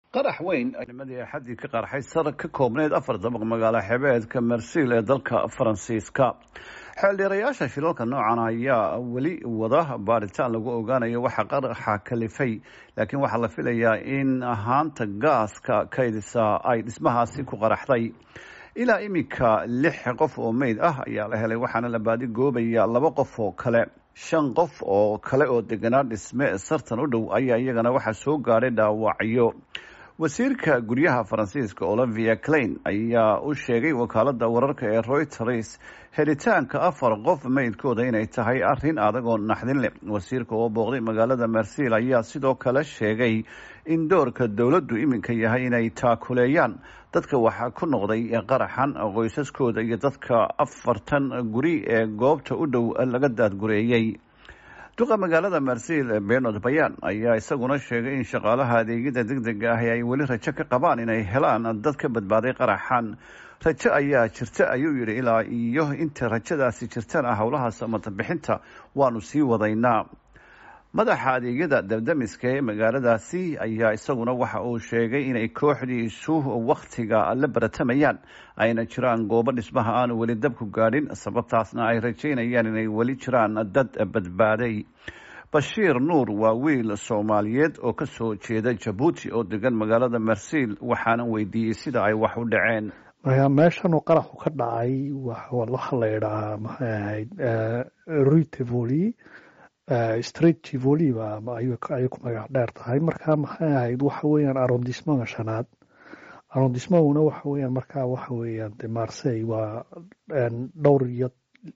qarax weyn nimadii axaddii ka qarxay sar ka koobneyd afar dabaq magaalo xebeedka marsiil ee dalka faransiiska xeeldheerayaasha shilalka noocan ayaa weli wada baaritaan lagu ogaanayo waxa qaraxa kalifay laakiin waxaa la filayaa in ahaanta gaaska kaydisa ay dhismahaasi ku qaraxday ilaa iminka lix qof oo meyd ah ayaa la helay waxaana la baadi goobaya laba qof oo kale shan qof oo kale oo deganaa dhisme sartan u dhow ayaa iyagana waxaa soo gaadhay dhaawacyo wasiirka guryaha faransiiska olivia klein ayaa u sheegay wakaalada wararka ee reuters helitaanka afar qof meydkooda inay tahay arin adag oo naxdin leh wasiirka oo booqday magaalada marsiil ayaa sidoo kale sheegay in doorka dowladdu iminka yahay inay taakuleeyaan dadka waxaa ku noqday qaraxan qoysaskooda iyo dadka afartan guri ee goobta u dhow laga daadgureeyey duqa magaalada marsiil benod bayan ayaa isaguna sheegay in shaqaalaha adeegyada deg dega ahi ay weli rajo ka qabaan inay helaan dad ka badbaaday qaraxan rajo ayaa jirta ayuu yidhi ilaa iyo inta rajadaasi jirtana howlaha samatabixinta waanu sii wadaynaa madaxa adeegyada dabdamiska ee magaaladaasi ayaa isaguna waxa uu sheegay inay kooxdiisu wakhtiga la baratamayaan ayna jiraan goobo dhismaha aanu weli dabku gaadhin sababtaasna ay rajaynayaan inay weli jiraan dad badbaaday bashiir nuur waa wiil soomaaliyeed oo ka soo jeeda jabuuti oo degan magaalada marsiil waxaana weydiiyey sida ay wax u dhaceen marka meeshan uu qaraxu ka dhacay waxa la idhahaa maxay ahayd ritevoli street tivoli ba ayay ku magac dheer tahay marka maxay ahayd waxa weeyaan arrondismaga shanaad arrondismaguna waxa weeyaan marka waxa weeyaan de marsey waa dhowr iyo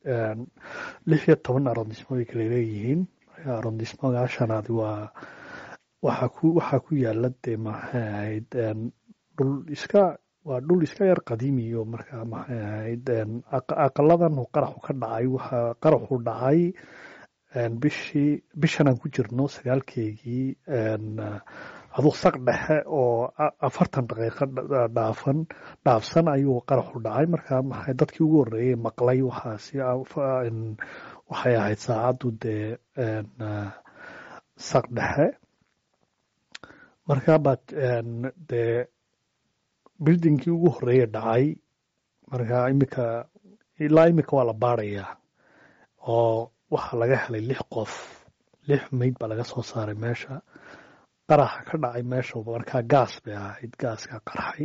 lix iyo toban arrondismo bay kala leeyihiin arrondismaga shanaad waa waxa ku waxaa ku yaala de maxay ahayd dhul iska waa dhul iska yar qadiimiyo marka maxay ahayd aqaladan qaraxu ka dhacay waxa qaraxu dhacay bishii bishan aan ku jirno sagaalkeygii aduu saq dhexe oo afartan daqiiqo dhaafan dhaafsan ayuu qaraxu dhacay marka maxay dadkii ugu horreeyey maqlay waxaasi waxay ahayd saacaddu dee saq dhexe marka baad dee bildingkii ugu horreeye dhacay marka imika ilaa imika waa la baarayaa oo waxaa laga helay lix qof lix meyd baa laga soo saaray meesha qaraxa ka dhacay meesha markaa gaas bay ahayd gaaska qarxay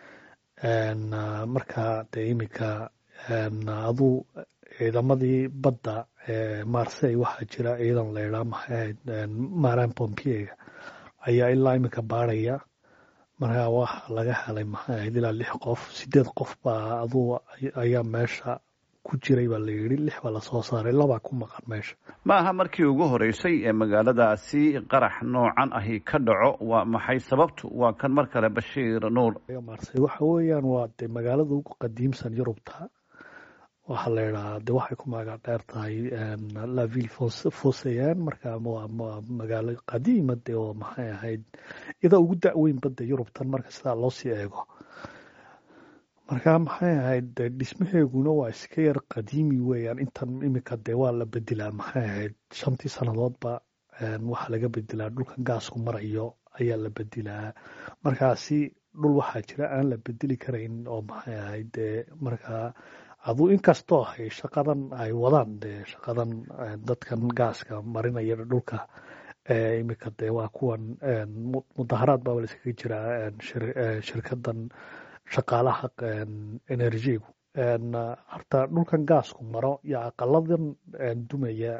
marka dee iminka aduu ciidamadii badda ee marsey waxaa jira ciidan laydhaa maxay ahayd maran pompiega ayaa ilaa iminka baaraya markaa waxaa laga helay maxay ahayd ilaa lix qof sideed qof baa aduu ayaa meesha ku jiray baa la yidhi lix baa lasoo saaray labaa ku maqan meesha ma aha markii ugu horeysay ee magaaladaasi qarax noocan ahi ka dhaco waa maxay sababtu waa kan mar kale bashiir nuur marsey waxa weeyaan waa de magaalada ugu qadiimsan yurubta waxaa la yidhahaa de waxay ku magac dheer tahay laville foseyan marka waa magaalo qadiima de oo maxay ahayd iyada ugu da-weyn badda yurubtan marka sidaa loo sii eego marka maxay ahayd de dhismaheeguna waa iska yar qadiimi weeyaan intan iminka dee waa la bedelaa maxay ahayd shantii sannadoodba waxaa laga bedelaa dhulkan gaasku marayo ayaa la bedelaa markaasi dhul waxaa jira aan la bedeli karayn oo maxay ahayd dee markaa aduu inkastoo hay shaqadan ay wadaan dee shaqadan dadkan gaaska marinaya dhulka iminka dee waa kuwan mudaharaad baaba laiskaga jiraa shirkadan shaqaalaha enerjigu horta dhulkan gaasku maro iyo aqaladan dumaya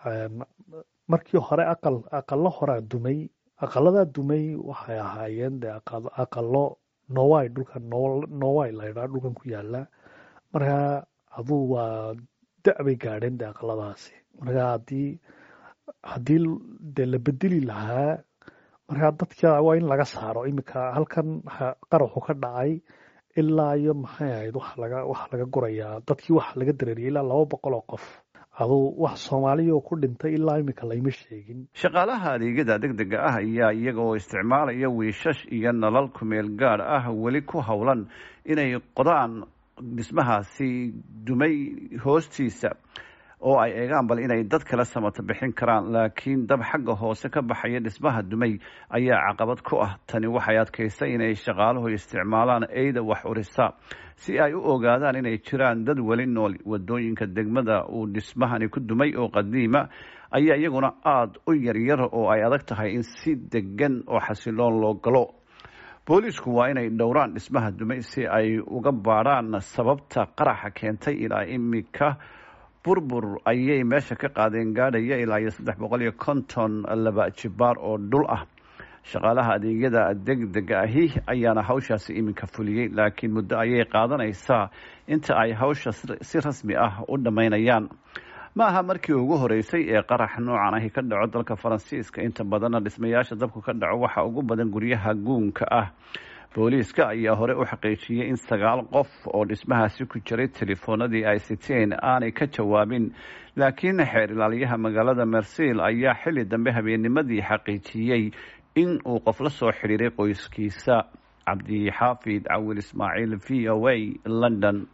markii hore aqal aqalo horaa dumay aqaladaa dumay waxay ahaayeen de aqalo nowai dhulkan nowai laydhaa dhulkan ku yaala markaa aduu waa da-bay gaadheen de aqaladaasi markaa haddii haddii de la bedeli lahaa markaa dadka waa in laga saaro iminka halkan qaraxu ka dhacay ilaa iyo maxay ahayd waxa laga waxa laga gurayaa dadkii waxa laga dareeriyay ilaa laba boqol oo qof aduu wax soomaaliya oo ku dhintay ilaa iminka layma sheegin shaqaalaha adeegyada deg dega ah ayaa iyaga oo isticmaalaya wiishash iyo nalal kumeel gaad ah weli ku howlan inay qodaan dhismahaasi dumay hoostiisa oo ay eegaan bal inay dad kale samato bixin karaan laakiin dab xagga hoose ka baxaya dhismaha dumay ayaa caqabad ku ah tani waxay adkaysay inay shaqaaluhu isticmaalaan eyda wax urisa si ay u ogaadaan inay jiraan dad weli nool wadooyinka degmada uu dhismahani ku dumay oo qadiima ayaa iyaguna aada u yaryar oo ay adag tahay in si degan oo xasiloon loo galo booliisku waa inay dhowraan dhismaha dumay si ay uga baadhaan sababta qaraxa keentay ilaa imika burbur ayay meesha ka qaadeen gaadhaya ilaa iyo saddex boqol iyo konton laba jibaar oo dhul ah shaqaalaha adeegyada degdega ahi ayaana hawshaasi iminka fuliyey laakiin muddo ayay qaadanaysaa inta ay hawsha si rasmi ah u dhammaynayaan ma aha markii ugu horeysay ee qarax noocan ahi ka dhaco dalka faransiiska inta badanna dhismayaasha dabku ka dhaco waxaa ugu badan guryaha guunka ah booliiska ayaa hore u xaqiijiyey in sagaal qof oo dhismahaasi ku jiray telefoonadii ay siteen aanay ka jawaabin laakiin xeer ilaaliyaha magaalada mersil ayaa xilli dambe habeennimadii xaqiijiyey in uu qof la soo xidhiiray qoyskiisa cabdixaafid cawil ismaaciil v o a london